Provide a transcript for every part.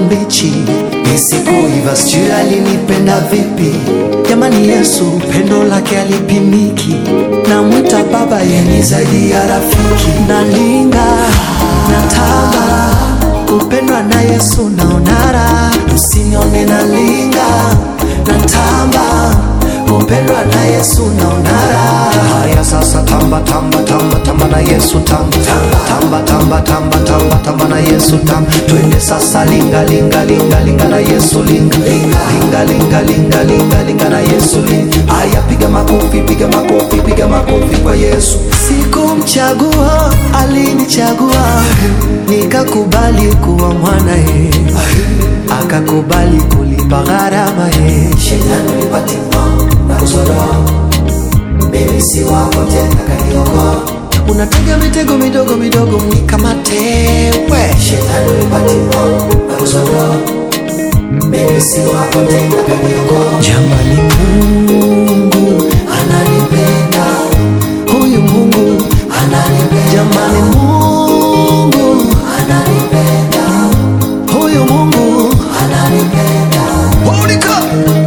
mbichi, nisikuiva, sijui alinipenda vipi. Jamani, Yesu pendo lake alipimiki, namwita baba, yeni zaidi ya rafiki. Nalinga natamba, kupendwa na Yesu naonara, msinione nalinga natamba kupendwa na Yesu naonara. Haya sasa, tamba tamba tamba tamba na Yesu tamba tamba tamba tamba tamba tamba na Yesu tamba, twende sasa, linga linga linga linga na Yesu linga linga linga linga linga linga na Yesu linga. Haya, piga makofi piga makofi piga makofi kwa Yesu. Sikumchagua, alinichagua, nikakubali kuwa mwanaye, akakubali kulipa gharama ye. Shetani ulipatimo na kusoro, mimi si wako tena, kaniokoa. Unatega mitego midogo midogo mnikamate we. Shetani ulipatimo na kusoro, mimi si wako tena, kaniokoa. Jamani, Mungu ananipenda, huyu Mungu ananipenda. Jamani, Mungu ananipenda, huyu Mungu ananipenda. Monica!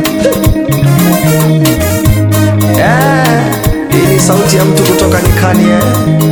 Eh, hii ni sauti ya mtu kutoka nyikani eh.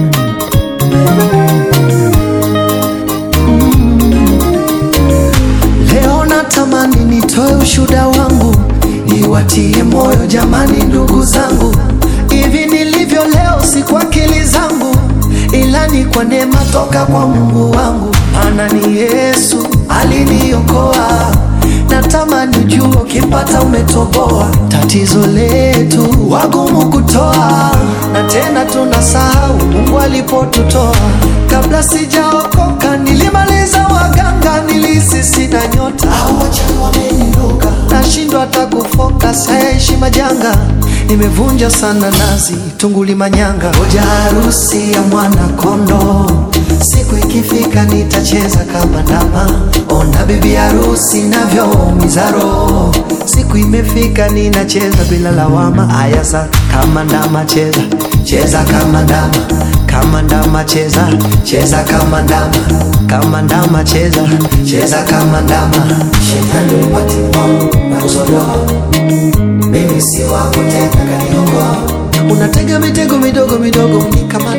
Leo natamani nitoe ushuda wangu, niwatie moyo jamani, ndugu zangu. Hivi nilivyo leo si kwa akili zangu, ila ni kwa neema toka kwa Mungu wangu. Maana ni Yesu aliniokoa, natamani jua ukipata umetoboa. Tatizo letu wagumu kutoa, na tena tunasahau Mungu alipotutoa. Kabla sijaokoka nilimaliza waganga, nilisi sina nyota, au wachawi wameniroga, nashindwa hata kufoka, sayaishi majanga, nimevunja sana nazi, tunguli manyanga, ngoja harusi ya mwana kondo Siku ikifika nitacheza kama ndama, ona bibi harusi navyoumiza roho. Siku imefika ninacheza bila lawama. Aya sa kama ndama, cheza cheza kama ndama, kama ndama, cheza cheza kama ndama, kama ndama, cheza cheza kama ndama. Shetani ulipatimo na kuzodoa, mimi si wako tena, kaniokoa. Unatega mitego midogo midogo mnikamata